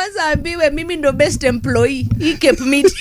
kwanza ambiwe mimi ndo best employee hii Cape Meat.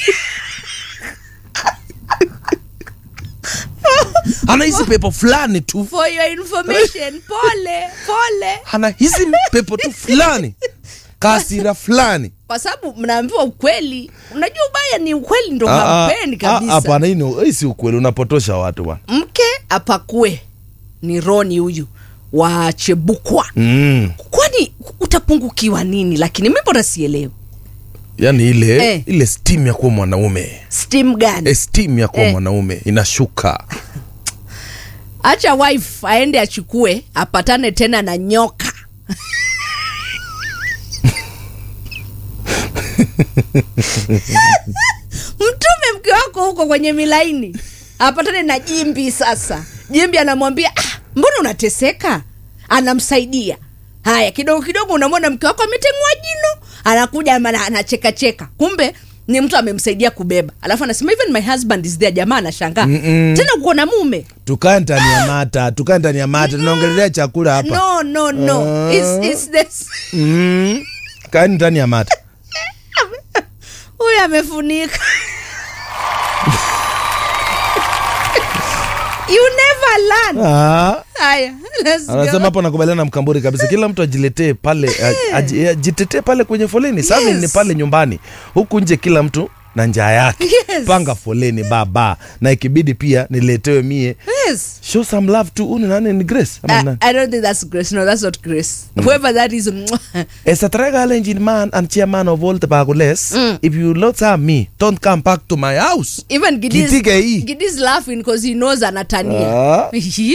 anahisi pepo fulani tu for your information pole pole anahisi pepo tu fulani kasira fulani kwa sababu mnaambiwa ukweli unajua ubaya ni ukweli ndo Ah, ah, hampeni ah, kabisa hapana hii ni- hii si ukweli unapotosha watu bwana mke apakue ni roni huyu wa chebukwa mm. kwani utapungukiwa nini lakini mi mbona sielewi yaani ile Eh. ile steam ya kuwa mwanaume stim gani e steam ya kuwa Eh. mwanaume inashuka acha wife aende achukue apatane tena na nyoka mtume mke wako huko kwenye milaini apatane na jimbi sasa jimbi anamwambia ah, mbona unateseka anamsaidia haya kidogo kidogo unamwona mke wako ametengua jino anakuja ama ana- anachekacheka kumbe ni mtu amemsaidia kubeba alafu anasema even my husband is there jamaa anashangaa Mm-mm. tena uko na mume tukae ndani ya mata tukae ndani ya mata tunaongelelea chakula hapa no no no Ah. it's, it's this mm. kaeni ndani ya mata huyu amefunika you never learn ah. haya let's go. anasema hapo nakubaliana na mkamburi kabisa kila mtu ajiletee pale aj- aji- ajitetee pale kwenye foleni sasa Yes. ni pale nyumbani huku nje kila mtu na njaa yake Yes. panga foleni baba na ikibidi pia niletewe mie yes show some love to uni nani ni grace ama I, nani I don't think that's grace no that's not grace whoever that is As a trial engine man and chairman of all the Bagules, Mm. if you not have me, don't come back to my house. even Kitige hii. Gidis, Gidis laughing because he knows anatania Ah.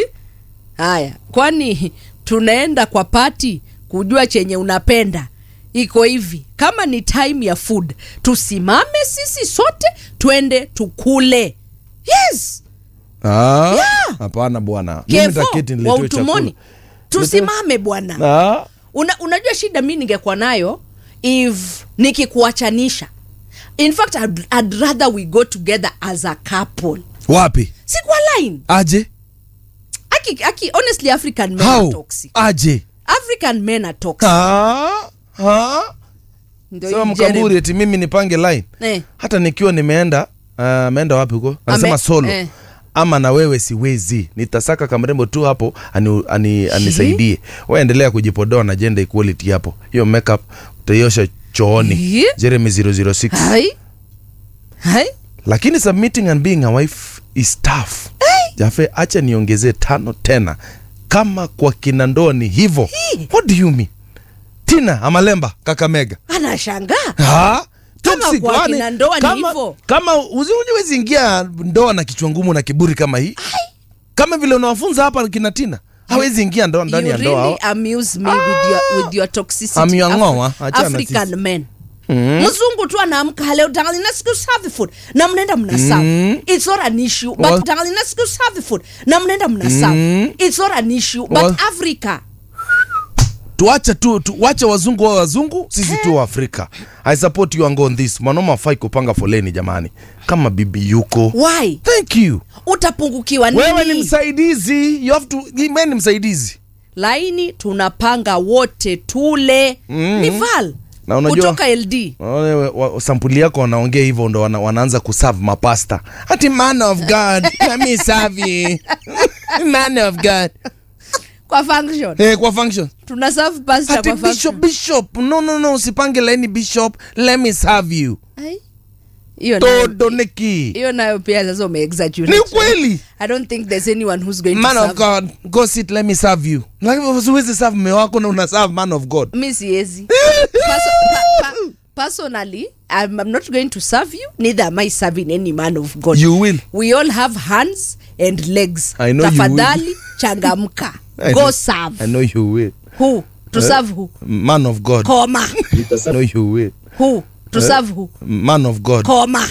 haya kwani tunaenda kwa pati kujua chenye unapenda iko hivi kama ni time ya food tusimame sisi sote twende tukule yes Ah, Yeah. hapana bwana. Mimi kevo nitaketi wa niletewe utumoni chakula. tusimame bwana Ah, Una, unajua shida mi ningekuwa nayo if nikikuachanisha in fact I'd, I'd rather we go together as a couple wapi? si kwa line Aje? aki, aki, honestly african men are How? toxic Aje? african men are toxic Ah, ah. Ndio Sema hii mkamburi Jeremy. eti mimi nipange line. Eh. Hata nikiwa nimeenda uh, ameenda wapi huko? Anasema Ame- solo. eh. Ama na wewe siwezi, nitasaka kamrembo tu hapo ani, ani, anisaidie. Wewe endelea kujipodoa na gender equality hapo. Hiyo makeup utaiosha chooni. Ye? Jeremy 006. hai hai lakini submitting and being a wife is tough jafe acha niongezee tano tena kama kwa kina ndoa ni hivo what do you mean tina amalemba kakamega anashangaa ha? Kama Toxic, kwa kwani- kina ndoa ni kama- hivo. kama uzi- uziwezi ingia ndoa na kichwa ngumu na kiburi kama hii kama vile unawafunza hapa kina tina hawezi ingia ndoa ndani you ya ndoa really amuse me with your, with your toxicity Amyang'oa, Afri- achana african sisi. men mzungu tu anaamka leo darling let's go serve the food na mnaenda mna serve it's not an issue but Well- darling let's go serve the food na mnaenda mna serve it's not an issue but Well- africa tuache tu, tu wache wazungu wa wazungu sisi tu wa afrika i support you and go on this mwanaume afai kupanga foleni jamani kama bibi yuko why thank you utapungukiwa wewe ni nini msaidizi you have to wewe ni msaidizi laini tunapanga wote tule Mm. ni val Na unajua- kutoka ld Wale wa- wa- sampuli yako wanaongea hivyo ndo wana, wanaanza kuserve mapasta ati man of god let me serve you man of god kwa function hey, kwa function tuna serve pasta ati kwa bishop function bishop no no no usipange laini bishop let me serve you Ai, hiyo nayo- todo neki hiyo nayo pia sasa ni umeexaggerate ukweli i don't think there's anyone who's going man to of serve god go sit let me serve you lakini usiwezi serve mme wako na una serve man of god mi siezi Perso- pa- pa- personally I'm, i'm not going to serve you neither am i serving any man of god you will we all have hands and legs I know you will. tafadhali changamka I go know- serve i know you will who to serve who man of god koma i know you will who to serve who man of god koma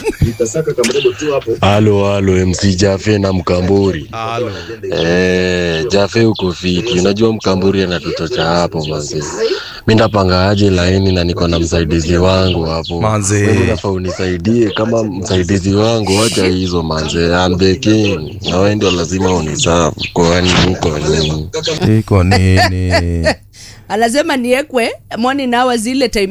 halo halo mc jafe na mkamburi eh, jafe uko fiti unajua mkamburi anatuchocha hapo manze mi ndapanga aje laini na niko na msaidizi wangu hapo Manze. Wewe unafaa unisaidie kama msaidizi wangu wacha hizo manze I'm the king na wewe ndio lazima unisafu kwani huko nini iko nini anasema niekwe mwani nawa zile time